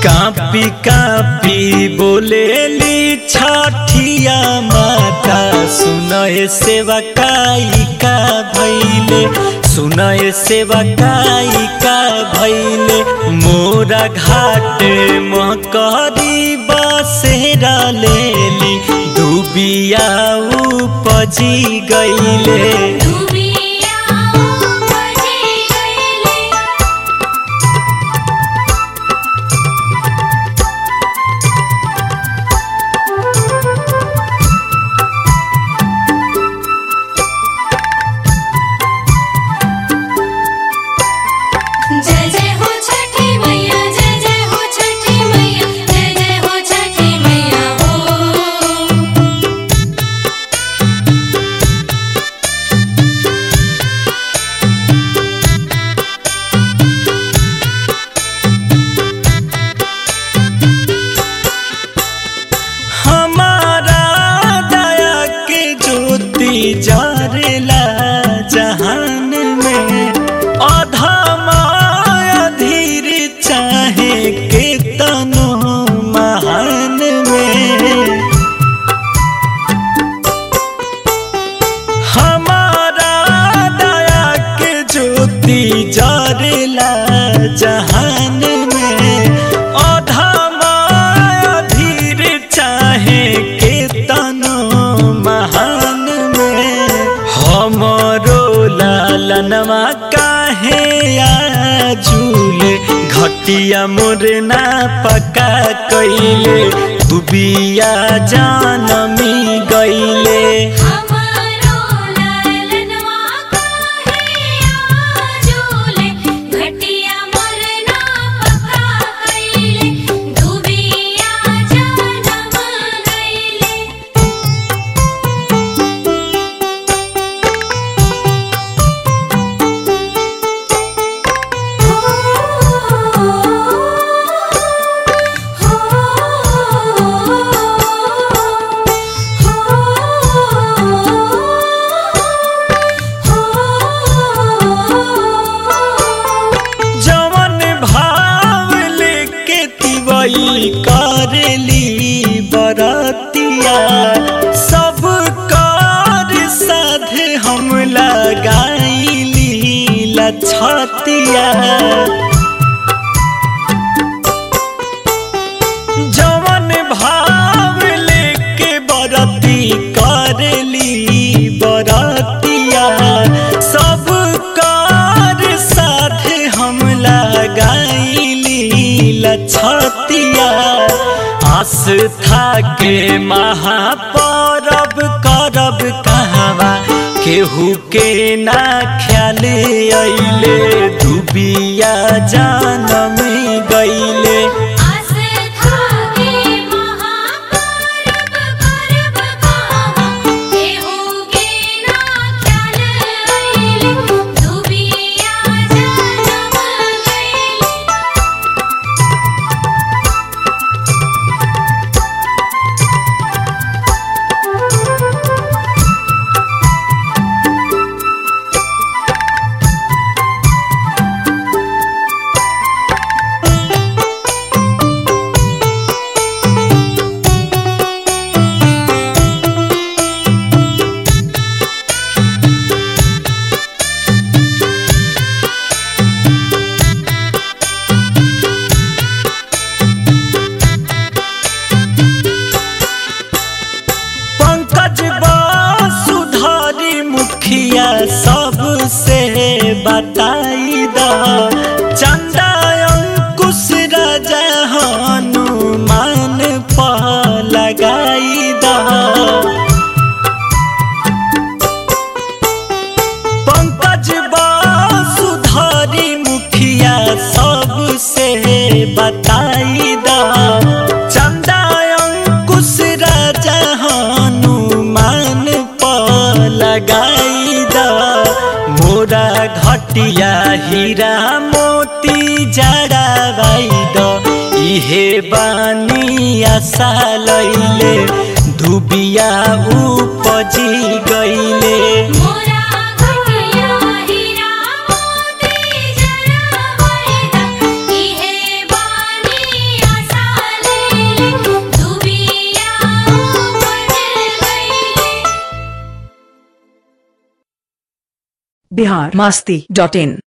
copy copy बोलेली छठिया माता सुनय सेवा काई का भैले सुनय सेवा काई का भैले मोरा घाट मकरी बसेरा लेली दुबिया उपजी गईले डूबिया बजी गईले जय जय हो छठी मैया जय जय हो छठी मैया जय जय हो छठी मैया हो हमारा दया के ज्योति जरेला जहान में अधमा अधीर चाहे के तनो महान में हमारा दया के ज्योति जरेला जहान में अधमा अधीर चाहे के तनो महान में हमरो लालनवा काहे आजूल घटिया मोरना पका कैले दुबिया जानमी गईले हमारो लालनवा काहे आजूले घटिया मोरना पका कइले दुबिया जनम गइले जवन भाव लेके तिवई करेली बरतिया सब कर साधे हम लगाईली लछतिया जवन भाव लेके बरती करेली बरतिया सब कार साथे हम लगाईली लछतिया आस्था के महापरब करब कहवा केहू के ना ख्याल अइले दुबिया जानम गईले आस्था के महापर्व पर्व कहवा केहू के ना ख्याल अइले दुबिया जनम गइले पंकज सुधारी मुखिया सबसे बताई द चंदा अंकुश राजा हनुमान पर लगाई द पंकज सुधारी मुखिया सबसे बताई द चंदा अंकुश राजा हनुमान पर लगाई द मोरा घटिया हीरा मोती जड़ावाई द इहे बानी आशा लैले धुबिया उपजी गईले मोरा घटिया हीरा मोती जरा वैदा इहे बानी बिहार मस्ती डॉट इन